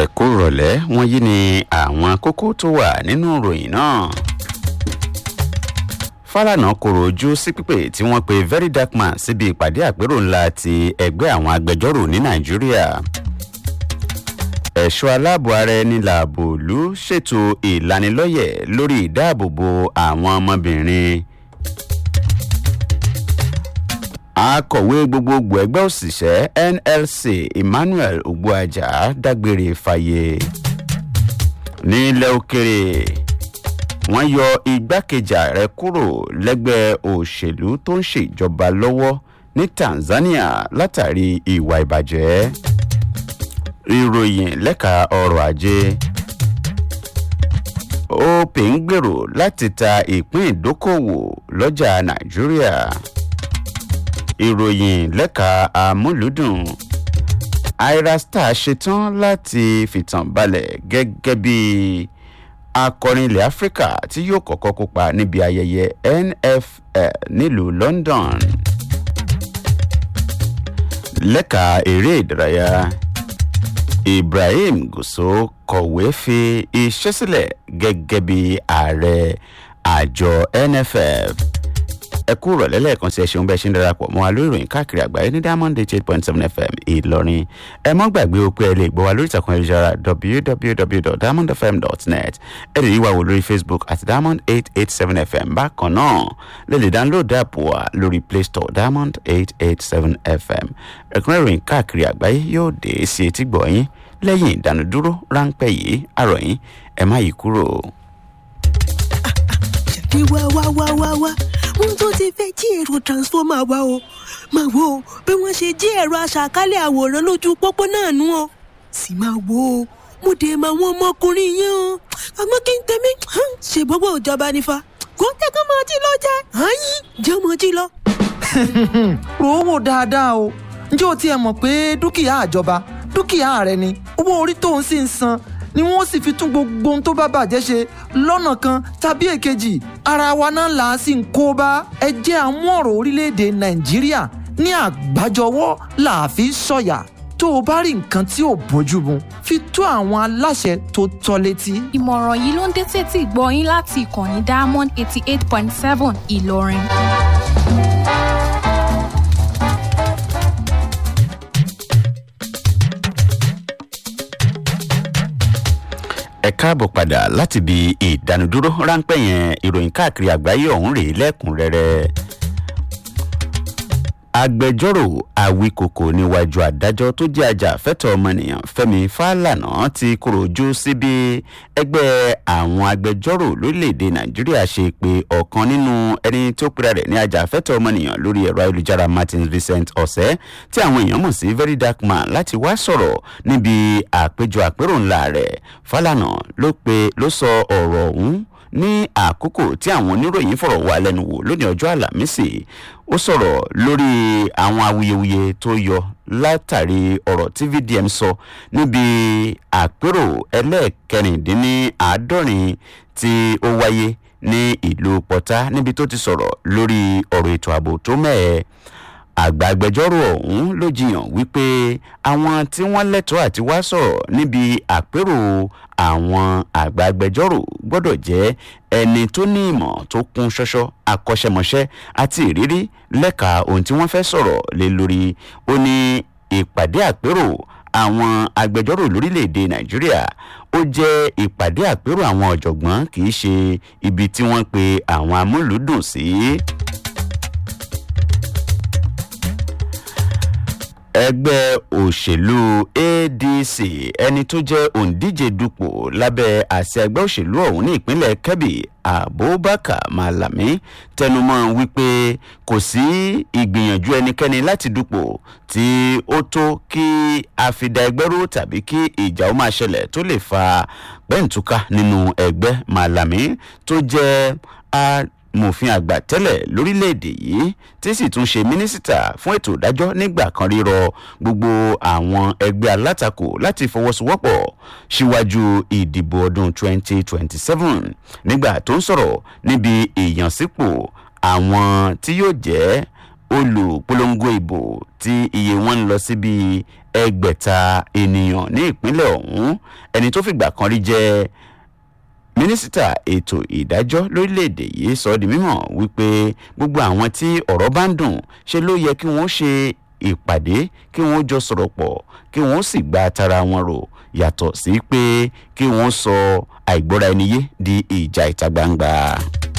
ẹ̀kú rọ̀lẹ́ wọ́n yí ni àwọn kókó tó wà nínú ìròyìn náà. Fálànà kòrò ojú sí pípé tí wọ́n pe very dark man síbi ìpàdé àpérò ńlá ti ẹgbẹ́ àwọn agbẹjọ́rò ní Nàìjíríà. ẹ̀ṣọ́ aláàbò ara ẹni làbò òlu ṣètò ìlanilọ́yẹ̀ lórí ìdáàbòbò àwọn ọmọbìnrin. akọ̀wé gbogbogbò ẹgbẹ́ òṣìṣẹ́ NLC Emmanuel Ogbuaja dágbére fáyé. nílẹ̀ òkèrè wọ́n yọ igbákejì ààrẹ kúrò lẹ́gbẹ́ òṣèlú tó ń ṣèjọba lọ́wọ́ ní Tanzania látàrí ìwà ìbàjẹ́. ìròyìn lẹ́ka ọrọ̀ ajé opay ń gbèrò láti ta ìpín ìdókòwò lọ́jà Nàìjíríà. ìròyìn lẹ́ka amúlùdùn Ayra Starr ṣetán láti fìtàn balẹ̀ gẹ́gẹ́ bíi akọrin ilẹ̀ áfíríkà tí yóò kọ́kọ́ kópa níbi ayẹyẹ NFL nílùú London. lẹ́ka eré ìdárayá Ibrahim Gusau kọ̀wé fi iṣẹ́ sílẹ̀ gẹ́gẹ́ bí ààrẹ àjọ NFF ẹ kú rọ̀lẹ́ lẹ́ẹ̀kan tí ẹ ṣeun bẹ́ẹ̀ ṣe ń darapọ̀ mọ́ wa lórí ìròyìn káàkiri àgbáyé ní diamond eight point seven fm ìlọrin ẹ mọ́ gbàgbé o pé ẹ lè gbọ́ wa lórí ìtàkùn ayélujára www.diamondfm.net ẹ lè rí wa wò lórí facebook àti diamond eight eight seven fm bákan náà lè lè download app wa lórí play store diamond eight eight seven fm ẹ̀kúnrẹ́ ìròyìn káàkiri àgbáyé yóò dé sí etí gbọ̀nyìn lẹ́yìn ìdánudúró ráńpẹ́ yìí àròyìn ẹ má yí kúrò. ṣàbí wá wá wá wá wá ohun tó ti fẹ́ jí èrò transformer wa o máa wo bí wọ́n ṣe jí ẹ̀rọ aṣàkálẹ̀ àwòrán lójú pópó náà nú o sì máa wo mo dé mọ àwọn ọmọkùnrin yẹn o àmọ́ kí n tẹ̀mí ṣe gbogbo ìjọba nífa kó tẹ́kọ̀ máa jí lọ jẹ́ àyín jẹ́ ọmọ jí lọ. rò ó wò dáadáa o ǹjẹ́ o tiẹ̀ mọ̀ pé dúkìá àjọba dúkìá rẹ ni owó orí tó ń sì ń san ni wọ́n sì fi tún gbogbo ohun tó bá bàjẹ́ ṣe lọ́nà kan tàbí èkejì ara wa náà là á sì ń kó bá ẹ jẹ́ àmú ọ̀rọ̀ orílẹ̀-èdè nàìjíríà ní àgbájọwọ́ là á fi sọ̀yà tó o bá rí nǹkan tí ò bójú mu fi tó àwọn aláṣẹ tó tọ́ létí. ìmọ̀ràn yìí ló ń dé tètè gbọ́ yín láti ìkànnì diamond eighty eight point seven ìlọrin. ẹ káàbọ̀ padà láti ibi ìdánudúró ráńpẹ́ yẹn ìròyìn káàkiri àgbáyé ọ̀hún rèé lẹ́kùnrẹ́rẹ́. agbẹjọ́rò àwíkòkò níwájú adájọ́ tó jẹ́ ajàfẹ́tọ̀ ọmọnìyàn fẹ́mi fálànà ti kúrò ojú síbi ẹgbẹ́ àwọn agbẹjọ́rò lórílẹ̀‐èdè nàìjíríà ṣe pé ọ̀kan nínú ẹni tó pera rẹ̀ ní ajàfẹ́tọ̀ ọmọnìyàn lórí ẹ̀rọ ayélujára martin vincent ọ̀sẹ́ tí àwọn èèyàn mọ̀ sí very dark man láti wá sọ̀rọ̀ níbi àpéjọ àpérò ńlá rẹ̀ fálànà ló pe ló sọ ọ̀rọ̀ ọ̀hún ní àkókò tí àwọn oníròyìn fọ̀rọ̀ wá lẹ́nu wò lónìí ọjọ́ àlàmísì ó sọ̀rọ̀ lórí àwọn awuyewuye tó yọ látàrí ọ̀rọ̀ tí vdm sọ níbi àpérò ẹlẹ́ẹ̀kẹrìndínláàádọ́rin tí ó wáyé ní ìlú pọ́tà níbi tó ti sọ̀rọ̀ lórí ọ̀rọ̀ ètò ààbò tó mẹ́ẹ̀ẹ́ àgbà agbẹjọ́rò ọ̀hún ló jiyàn wípé àwọn tí wọ́n lẹ́tọ̀ọ́ àti wá sọ̀rọ̀ níbi àpérò àwọn àgbà agbẹjọ́rò gbọ́dọ̀ jẹ́ ẹni tó ní ìmọ̀ tó kún ṣọ́ṣọ́ akọ́ṣẹ́mọṣẹ́ àti ìrírí lẹ́ka ohun tí wọ́n fẹ́ sọ̀rọ̀ lé lórí ó ní ìpàdé àpérò àwọn agbẹjọ́rò lórílẹ̀‐èdè nàìjíríà ó jẹ́ ìpàdé àpérò àwọn ọ̀jọ̀gbọ́n kì í ṣe ibi tí wọ́n pe àwọn amúlùúdùn sí. Si. ẹgbẹ́ òṣèlú adc ẹni tó jẹ́ òǹdíje dupò lábẹ́ àṣẹ ẹgbẹ́ òṣèlú ọ̀hún ní ìpínlẹ̀ kebbi abubakar malami tẹnumọ́ wípé kò sí ìgbìyànjú ẹnikẹ́ni láti dupò tí ó tó kí àfidà ẹgbẹ́ ró tàbí kí ìjà ó máa ṣẹlẹ̀ tó lè fa pẹ́ǹtùká nínú ẹgbẹ́ malami tó jẹ́ mòfin àgbà tẹ́lẹ̀ lórílẹ̀‐èdè yìí tí sì tún ṣe mínísítà fún ètò ìdájọ́ nígbà kan rírọ gbogbo àwọn ẹgbẹ́ alátakò láti fọwọ́sowọ́pọ̀ síwájú ìdìbò ọdún 2027 nígbà tó ń sọ̀rọ̀ níbi ìyànsípò àwọn tí yóò jẹ́ olùpolongo ìbò tí iye wọn ń lọ sí bíi ẹgbẹ̀ta ènìyàn ní ìpínlẹ̀ ọ̀hún ẹni tó fìgbà kan rí jẹ́ mínísítà ètò ìdájọ́ lórílẹ̀‐èdè yìí sọ ọ́ di mímọ̀ wípé gbogbo àwọn tí ọ̀rọ̀ bá ń dùn ṣe ló yẹ kí wọ́n ṣe ìpàdé kí wọ́n jọ sọ̀rọ̀ pọ̀ kí wọ́n sì gba tara wọn rò yàtọ̀ sí pé kí wọ́n sọ àìgbọ́ra ẹni yé di ìjà ìta gbangba.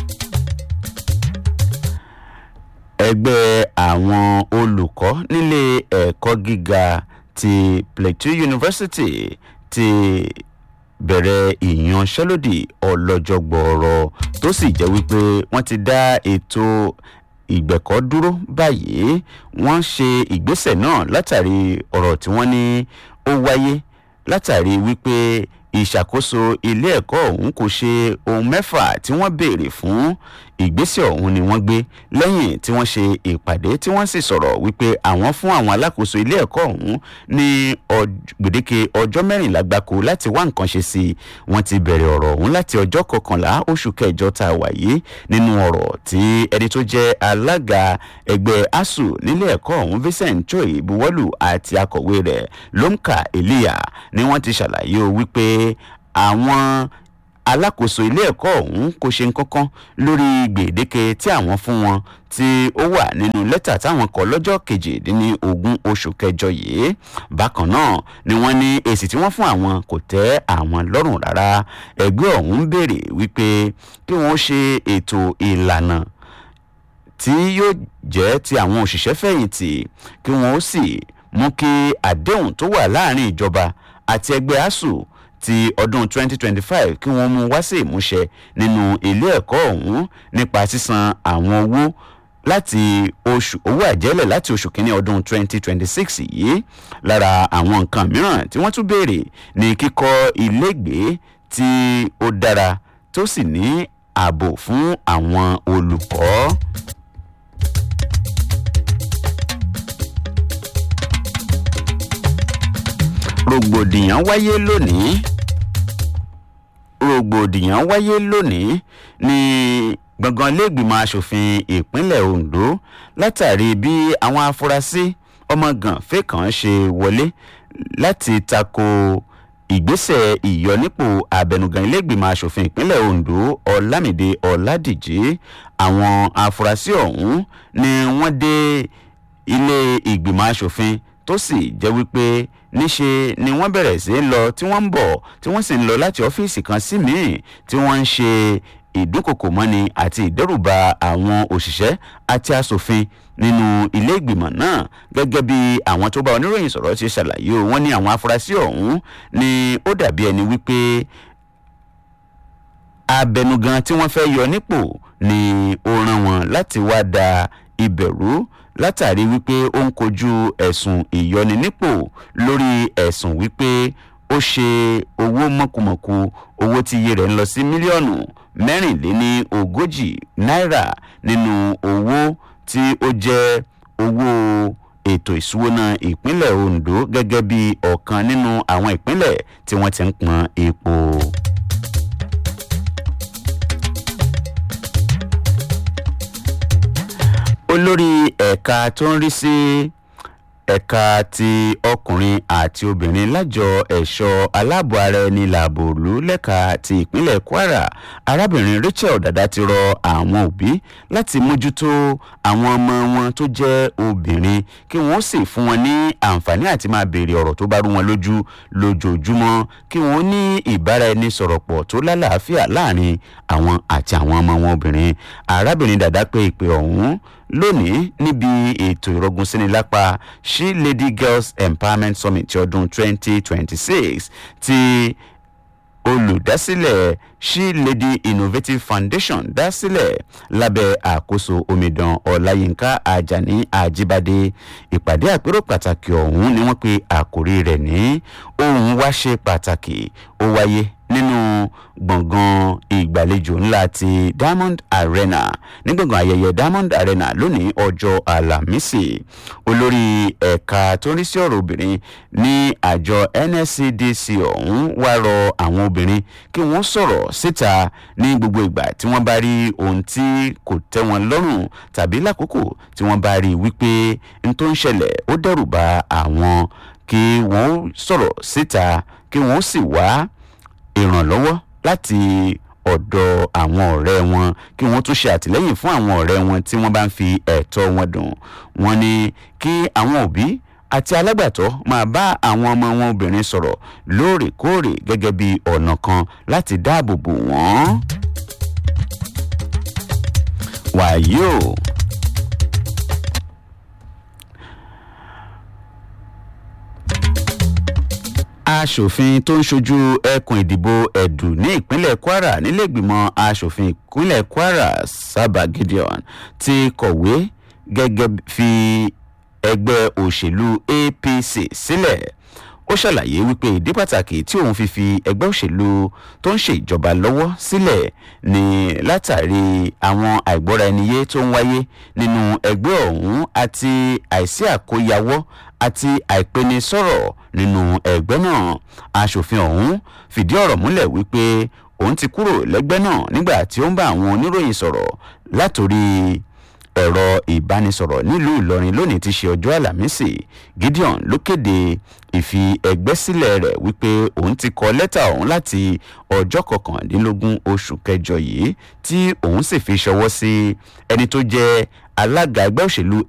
ẹgbẹ́ àwọn olùkọ́ nílé ẹ̀kọ́ gíga ti plateau university ti bẹ̀rẹ̀ ìyanṣẹ́lódì ọlọ́jọ́ gbọ́ọ̀rọ̀ tó sì jẹ́ wípé wọ́n ti dá ètò ìgbẹ̀kọ́ dúró báyìí wọ́n ṣe ìgbésẹ̀ náà látàrí ọ̀rọ̀ tí wọ́n ní ó wáyé látàrí wípé ìṣàkóso ilé ẹ̀kọ́ ọ̀hún kò ṣe ohun mẹ́fà tí wọ́n béèrè fún ìgbésẹ̀ ọ̀hún ni wọ́n gbé lẹ́yìn tí wọ́n ṣe ìpàdé tí wọ́n sì sọ̀rọ̀ wípé àwọn fún àwọn alákòóso ilé ẹ̀kọ́ ọ̀hún ní gbèdéke ọjọ́ mẹ́rìnlá gbáko láti wá nǹkan ṣe sí i wọ́n ti bẹ̀rẹ̀ ọ̀rọ̀ ọ̀hún láti ọjọ́ kọkànlá oṣù kẹjọ tá a wà yìí nínú ọ̀rọ̀ tí ẹni tó jẹ́ alága ẹgbẹ́ asuu nílé ẹ̀kọ́ ọ̀hún vincent choi buwọ́lù àti akọ̀wé rẹ̀ lomka eliya ni wọ́n ti ṣàlàyé o wípé àwọn alákòóso ilé ẹ̀kọ́ ọ̀hún kò ṣe nǹkankan lórí gbèdéke tí àwọn fún wọn tí ó wà nínú lẹ́tà táwọn kọ lọ́jọ́ kejìdínlógún oṣù kẹjọ yìí bákan náà ni wọ́n ní èsì tí wọ́n fún àwọn kò tẹ́ àwọn lọ́rùn rárá ẹgbẹ́ ọ̀hún béèrè wípé kí wọ́n ṣe ètò ìlànà tí yóò jẹ́ ti àwọn òṣìṣẹ́ fẹ̀yìntì kí wọ́n ó sì mú kí àdéhùn tó wà láàrin ìjọba àti ẹgbẹ́ asuu ti ọdún 2025 kí wọ́n mú wá sí ìmúṣẹ nínú ilé ẹ̀kọ́ ọ̀hún nípa sísan àwọn owó láti oṣù owó àjẹ́lẹ̀ láti oṣù kínní ọdún 2026 yìí lára àwọn nǹkan mìíràn tí wọ́n tún béèrè ní kíkọ́ ilégbèé tí ó dára tó sì ní ààbò fún àwọn olùkọ́. rògbòdìyàn wáyé lónìí rògbòdìyàn wáyé lónìí ní gbọ̀ngàn iléègbìmọ̀ asòfin ìpínlẹ̀ ondo látàrí bí àwọn afurasí ọmọgànfẹ́ kan ṣe wọlé láti tako ìgbésẹ̀ ìyọnípò abẹnugan iléègbìmọ̀ asòfin ìpínlẹ̀ ondo ọlámìdé ọládìjì àwọn afurasí ọ̀hún ni wọ́n dé ilé ìgbìmọ̀ asòfin tó sì jẹ́ wípé níṣe ni wọ́n bẹ̀rẹ̀ sí í lọ tí wọ́n ń bọ̀ tí wọ́n sì ń lọ láti ọ́fíìsì kan sí míì tí wọ́n ń ṣe ìdúnkokò mọ́ni àti ìdẹ́rùba àwọn òṣìṣẹ́ àti asòfin nínú ilé ìgbìmọ̀ náà gẹ́gẹ́ bí àwọn tó bá oníròyìn sọ̀rọ̀ ti ṣàlàyé o wọ́n ní àwọn afurasí ọ̀hún ni ó dàbí ẹni wípé abẹnugan tí wọ́n fẹ́ yọ nípò ni ó rán wọn láti wá da ibẹ̀rú látàrí wípé ó ń kojú ẹ̀sùn ìyọni nípò lórí ẹ̀sùn wípé ó ṣe owó mọ̀kùmọ̀kù owó tí iye rẹ̀ ń lọ sí mílíọ̀nù mẹ́rìnléní ogójì náírà nínú owó tí ó jẹ́ owó ètò ìṣúná ìpínlẹ̀ ondo gẹ́gẹ́ bí ọ̀kan nínú àwọn ìpínlẹ̀ tí wọ́n ti ń pọn epo. olórí ẹ̀ka tó ń rí sí ẹ̀ka ti ọkùnrin àti obìnrin lájọ ẹ̀ṣọ́ aláàbò ara ẹni làbò òlu lẹ́ka ti ìpínlẹ̀ kwara arábìnrin rachel dada ti rọ àwọn òbí láti mójútó àwọn ọmọ wọn tó jẹ́ obìnrin kí wọ́n sì fún wọn ní àǹfààní àti máa béèrè ọ̀rọ̀ tó bá rú wọn lójú lójoojúmọ́ kí wọ́n ní ìbára ẹni sọ̀rọ̀ pọ̀ tó lálàáfíà láàrin àwọn àti àwọn ọmọ wọn obìnrin arábìnrin dada pé ìpè ọ̀hún lónìí níbi ètò ìrọ̀gùn síni lápá she lady girls empowerment summit ti ọdún 2026 ti olùdásílẹ̀ she lady innovative foundation dá sílẹ̀ lábẹ́ àkóso omidan ọláyínká ajani ajibade ìpàdé àpérò pàtàkì ọ̀hún ni wọ́n pe àkórí rẹ̀ ní ohun wá ṣe pàtàkì ó wáyé nínú gbọ̀ngàn ìgbàlejò ńlá ti diamond arena ní gbọ̀ngàn ayẹyẹ diamond arena lónìí ọjọ́ alámísì olórí ẹ̀ka tó ń rí sí ọ̀rọ̀ obìnrin ní àjọ nscdc ọ̀hún wá rọ àwọn obìnrin kí wọ́n sọ̀rọ̀ síta ní gbogbo ìgbà tí wọ́n bá rí ohun tí kò tẹ́ wọn lọ́rùn tàbí lákòókò tí wọ́n bá rí wípé n tó ń ṣẹlẹ̀ ó dẹ́rù ba àwọn kí wọ́n sọ̀rọ̀ síta kí wọ́n sì wá ìrànlọ́wọ́ láti ọ̀dọ̀ àwọn ọ̀rẹ́ wọn kí wọ́n tún ṣe àtìlẹ́yìn fún àwọn ọ̀rẹ́ wọn tí wọ́n bá ń fi ẹ̀tọ́ wọn dùn wọ́n ní kí àwọn òbí àti alágbàtọ́ máa bá àwọn ọmọ wọn obìnrin sọ̀rọ̀ lóòrèkóòrè gẹ́gẹ́ bí ọ̀nà kan láti dáàbò bò wọ́n. wàyí o. aṣòfin tó ń ṣojú ẹkùn ìdìbò ẹ̀dù ní ìpínlẹ̀ kwara nílẹ̀gbìmọ̀ aṣòfin ìpínlẹ̀ kwara sábà gideon ti kọ̀wé gẹ́gẹ́ fi ẹgbẹ́ òṣèlú apc sílẹ̀ ó ṣàlàyé wípé ìdí pàtàkì tí òun fi fi ẹgbẹ́ òṣèlú tó ń ṣèjọba lọ́wọ́ sílẹ̀ ni látàrí àwọn àìgbọ́ra ẹniyé tó ń wáyé nínú ẹgbẹ́ ọ̀hún àti àìsí àkóyawọ́ àti àìpenisọ̀rọ̀ nínú ẹgbẹ́ náà aṣòfin ọ̀hún fìdí ọ̀rọ̀ múlẹ̀ wípé òun ti kúrò lẹ́gbẹ́ náà nígbà tí ó ń bá àwọn oníròyìn sọ̀rọ̀ látòrí ẹ̀rọ ìbánisọ̀rọ̀ nílùú ìlọrin lónìí ti ṣe ọjọ́ àlàmísì gideon ló kéde ìfi ẹgbẹ́ sílẹ̀ rẹ̀ wípé òun ti kọ lẹ́tà ọ̀hún láti ọjọ́ kọkàndínlógún oṣù kẹjọ yìí tí òun sì fi ṣọwọ́ sí ẹni tó jẹ́ alága ẹgbẹ́ òṣèlú